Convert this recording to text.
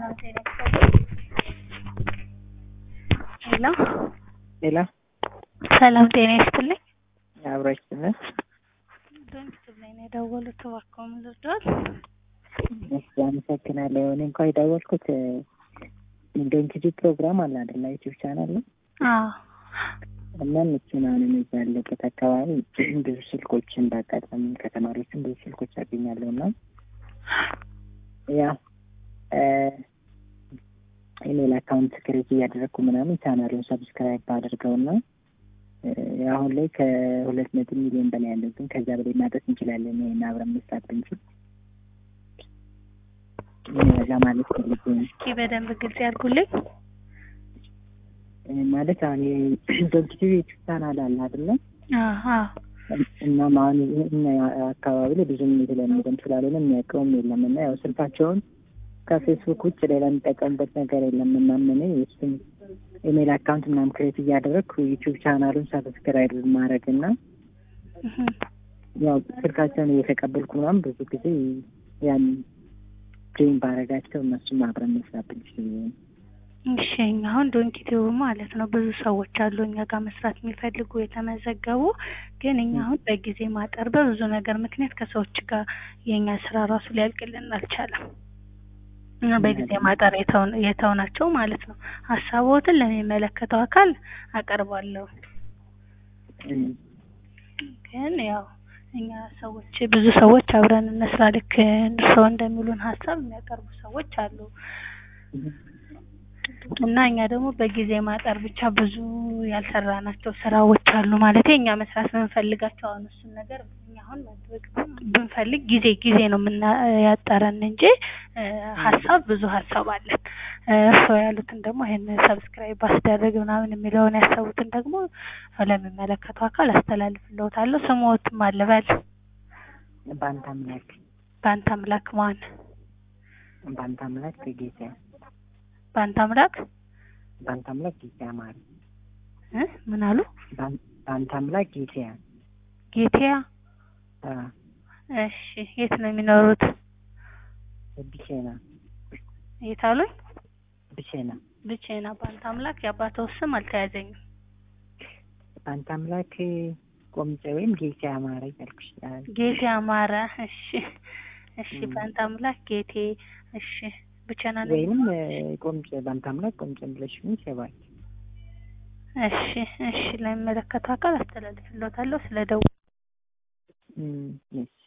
ሰላም ጤና ይስጥልኝ። ሄሎ ሌላ ሰላም ጤና ይስጥልኝ። አብራች ትምህርት በምስል ላይ ነው የደወሉት። እባክዎ ምን ልርዳዎት? እሺ፣ አመሰግናለሁ። እኔ እንኳ የደወልኩት ዶንኪጂ ፕሮግራም አለ አይደለ? ዩቲዩብ ቻናል ነው አዎ እና እሱን አሁን እዛ ያለበት አካባቢ ብዙ ስልኮችን በአጋጣሚ ከተማሪዎችም ብዙ ስልኮች ያገኛለሁ እና ያው ኢሜል አካውንት ክሬት እያደረግኩ ምናምን ቻናሉን ሰብስክራይብ ባደርገውና አሁን ላይ ከሁለት ነጥብ ሚሊዮን በላይ ያለው ግን ከዛ በላይ ማድረስ እንችላለን። ይሄን አብረን መስራት ብንችል ለማለት ፈልጌ ነው። እስኪ በደንብ ግልጽ ያድርጉልኝ። ማለት አሁን ዶንኪቲ ዩቲዩብ ቻናል አለ አይደለ? አዎ እናም አሁን እኛ አካባቢ ላይ ብዙም የተለመደም ስላልሆነ የሚያውቀውም የለም እና ያው ስልካቸውን ከፌስቡክ ውጭ ሌላ የሚጠቀሙበት ነገር የለም። እናም እኔ እሱም ኢሜል አካውንት ምናምን ክሬት እያደረግኩ ዩቲዩብ ቻናሉን ሰብስክራይብ ማድረግ እና ያው ስልካቸውን እየተቀበልኩ ምናምን ብዙ ጊዜ ያን ጆይን ባረጋቸው እነሱም አብረን መስራት ብንችል እሺ እኛ አሁን ዶንኪቲው ማለት ነው ብዙ ሰዎች አሉ እኛ ጋር መስራት የሚፈልጉ የተመዘገቡ፣ ግን እኛ አሁን በጊዜ ማጠር በብዙ ነገር ምክንያት ከሰዎች ጋር የእኛ ስራ ራሱ ሊያልቅልን አልቻለም። እና በጊዜ ማጠር የተውናቸው ማለት ነው። ሀሳቦትን ለሚመለከተው አካል አቀርባለሁ። ግን ያው እኛ ሰዎች ብዙ ሰዎች አብረን እንስራ ልክ እርስዎ እንደሚሉን ሀሳብ የሚያቀርቡ ሰዎች አሉ እና እኛ ደግሞ በጊዜ ማጠር ብቻ ብዙ ያልሰራናቸው ስራዎች አሉ። ማለት እኛ መስራት የምንፈልጋቸው አሁን እሱን ነገር እኛ አሁን ማድረግ ብንፈልግ ጊዜ ጊዜ ነው የምና ያጠረን እንጂ ሀሳብ ብዙ ሀሳብ አለን። እርስዎ ያሉትን ደግሞ ይሄን ሰብስክራይብ ባስደረግ ምናምን የሚለውን ያሰቡትን ደግሞ ለሚመለከተው አካል አስተላልፍልዎታለሁ። ስምዎትም አልበል በአንተ አምላክ በአንተ አምላክ ማን በአንተ አምላክ ጌታ በአንተ አምላክ በአንተ አምላክ ጌታ ማር እ ምን አሉ? በአንተ አምላክ ጌታ ጌቲያ እሺ፣ የት ነው የሚኖሩት? ብቼና የት አሉኝ? ብቼና ብቼና። በአንተ አምላክ የአባተው ስም አልተያዘኝም። በአንተ አምላክ ቆምጬ ወይም ጌቴ አማረ ያልኩሽ። ጌቴ አማረ። እሺ፣ እሺ። በአንተ አምላክ ጌቴ። እሺ፣ ብቸና ነው ወይንም ቆምጬ በአንተ አምላክ ቆምጬ ብለሽ ምን ይሰባል? እሺ፣ እሺ። ለሚመለከተው አካል አስተላልፍልዎታለሁ። ስለ ደው እም